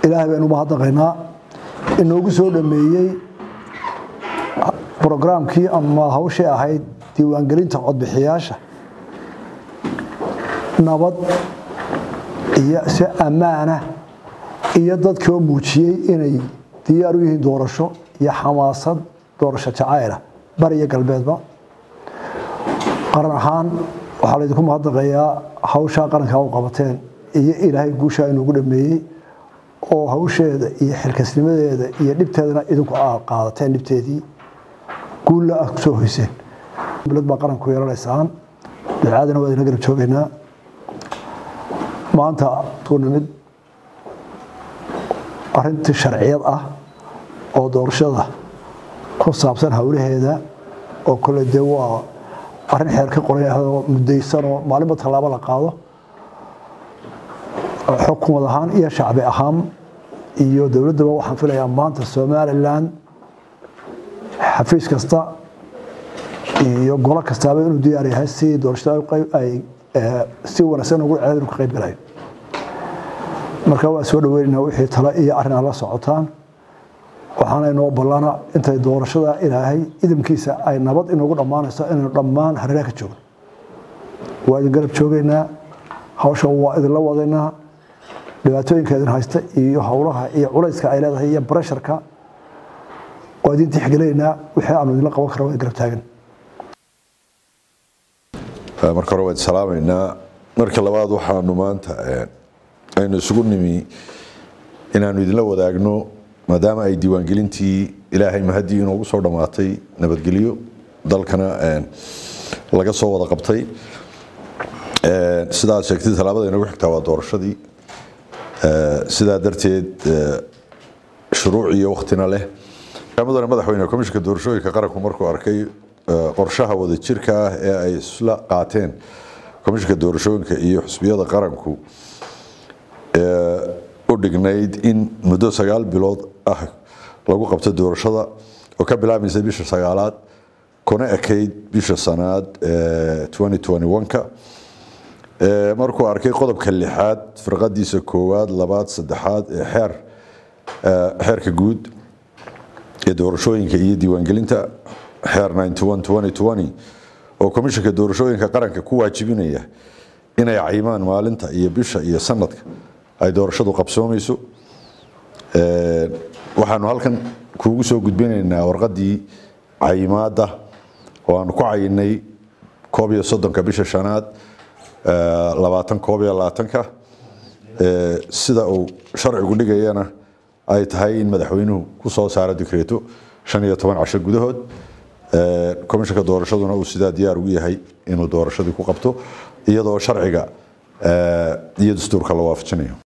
ilaahay baynu mahadnaqaynaa inoogu soo dhameeyey brograamkii ama hawshii ahayd diiwaangelinta codbixiyaasha nabad iyo si ammaana iyo dadkii oo muujiyey inay diyaar u yihiin doorasho iyo xamaasad doorasho jacayla bariyo galbeedba qaran ahaan waxaa laydinku mahadnaqayaa hawshaa qarankaa u qabateen iyo ilaahay guushaa inoogu dhameeyey oo hawsheeda iyo xilkasnimadeeda iyo dhibteedana idinku aa qaadateen dhibteedii guulla aad kusoo hoyseen dowlad baa qaranku yeelanaysaan dacaadana waa idina garab joogaynaa maanta suu nimid arintii sharciyad ah oo doorashada ku saabsan howlaheeda oo kole dee waa arrin xeer ka qoran yahadoo muddaysanoo maalinba tallaabo la qaado xukumad ahaan iyo shacbi ahaan iyo dowladdaba waxaan filayaa maanta somalilan xafiis kasta iyo golo kastaaba inuu diyaar yahay si doorashada ay si wanaagsan ugu ceedin ka qayb galayo marka waa soo dhaweynaynaa wixii tale iyo arrin aad la socotaan waxaana inoo ballana intay doorashada ilaahay idamkiisa ay nabad inoogu dhammaanayso inaynu dhammaan hareeraha ka joogno waa idin garab joogaynaa hawsha waa idinla wadaynaa dhibaatooyinka idin haysta iyo howlaha iyo culayska ay leedahay iyo baresharka waa idin tixgelinaynaa wixii aanu idinla qaban kara waa garab taagan marka hore waan salaamaynaa marka labaad waxaanu maanta aynu isugu nimi inaanu idinla wadaagno maadaama ay diiwaangelintii ilaahay mahaddii inoogu soo dhammaatay nabadgelyo dalkana laga soo wada qabtay sidaad sheegtay tallaabada inagu xigtaa waa doorashadii sidaa darteed shuruuc iyo waktina leh mudane madaxweyne komishinka doorashooyinka qaranku markuu arkay qorshaha wadajirka ah ee ay isla qaateen komishinka doorashooyinka iyo xusbiyada qaranku u dhignayd in muddo sagaal bilood ah lagu qabto doorashada oo ka bilaabaysa bisha sagaalaad kuna ekayd bisha sanaad ka markuu arkay qodobka lixaad firqadiisa koowaad labaad saddexaad ee xeer xeerka guud ee doorashooyinka iyo diiwaangelinta xeer oo komishinka doorashooyinka qaranka ku waajibinaya inay cayimaan maalinta iyo bisha iyo sanadka ay doorashadu qabsoomayso waxaanu halkan kuugu soo gudbinaynaa warqadii cayimaada oo aanu ku cayinay koob iyo soddonka bisha shanaad labaatan koob iyo labaatanka sida uu sharcigu dhigayana ay tahay in madaxweynuhu ku soo saaro dikreeto shan iyo toban casho gudahood komishinka doorashaduna uu sidaa diyaar ugu yahay inuu doorashadii ku qabto iyadoo sharciga iyo dastuurka la waafajinayo